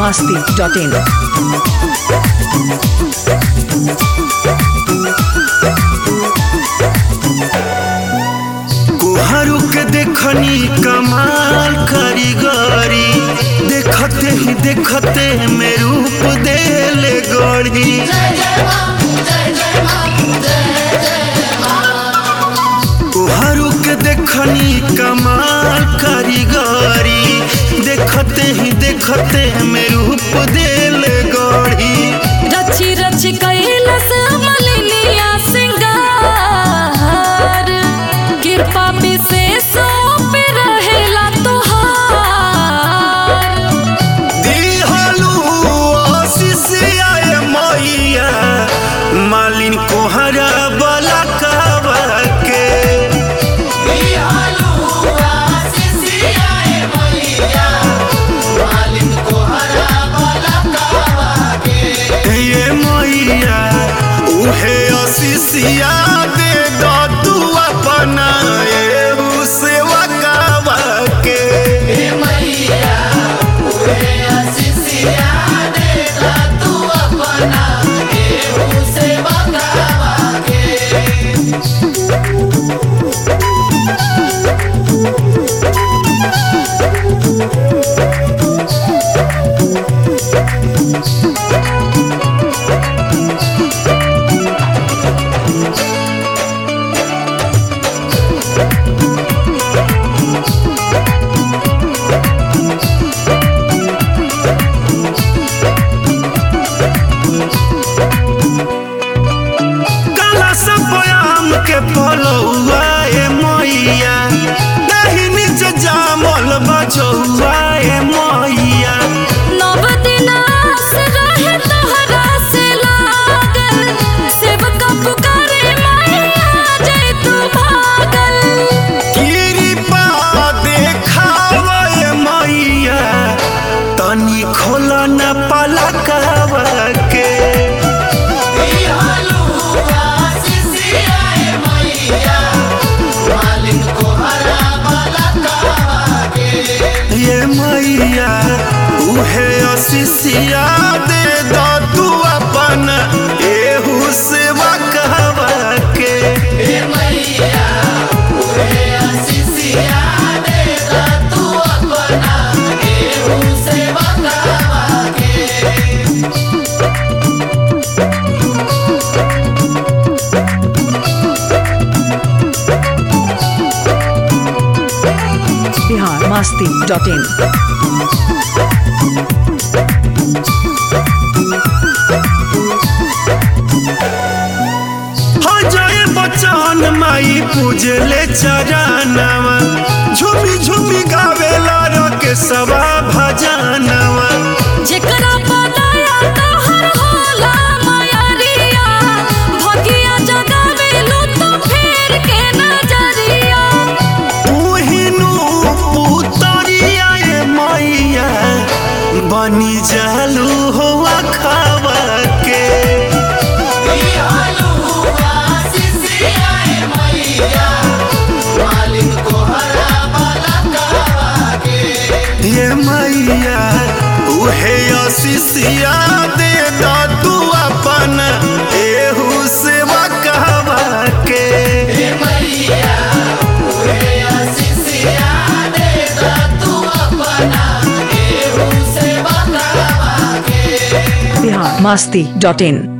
masti.in. कोहरू के देखनी कमाल कारीगरी देखते ही देखते में रूप देले गढ़ी कोहरू के देखनी कमाल कारीगरी देखते ही देखते में रूप देले गढ़ी रची रची कैलस मलिनिया सिंगार कृपा विशेषों पे रहेला तोहार दिहलु आशीष आए मैया मालिन कोहरा बला कहवा के ये मैया उहे आशीषिया दे दो तू अपना एहू सेवा कहवा के काला सब बयाम के पलौआ ए मैया नहीं नीचे जामल बचौआ ए मैया नव दिनास रहे तोहरा से लागल सेवका पुकारे मैया जय तू भागल कृपा देखावा ए मैया तनी खोला न पलकवा के ये मैया उहे आशीषिया दे दो तू अपन एहू सेवा कहवा के Bihar masti.in. हो जाए बचन माई पूजले चरणवा झूमी झूमी गावेला रके सवा भजनवा जेकरा पदाया तोहर होला मायरिया भगिया जगावेलू तो फेर के नजरिया तुहिनु पुतरिया ए मैया बनी जालू हो खावा के ये मैया उहे आशीषिया दे दो तू अपन एहू सेवा कहवा के Bihar masti.in.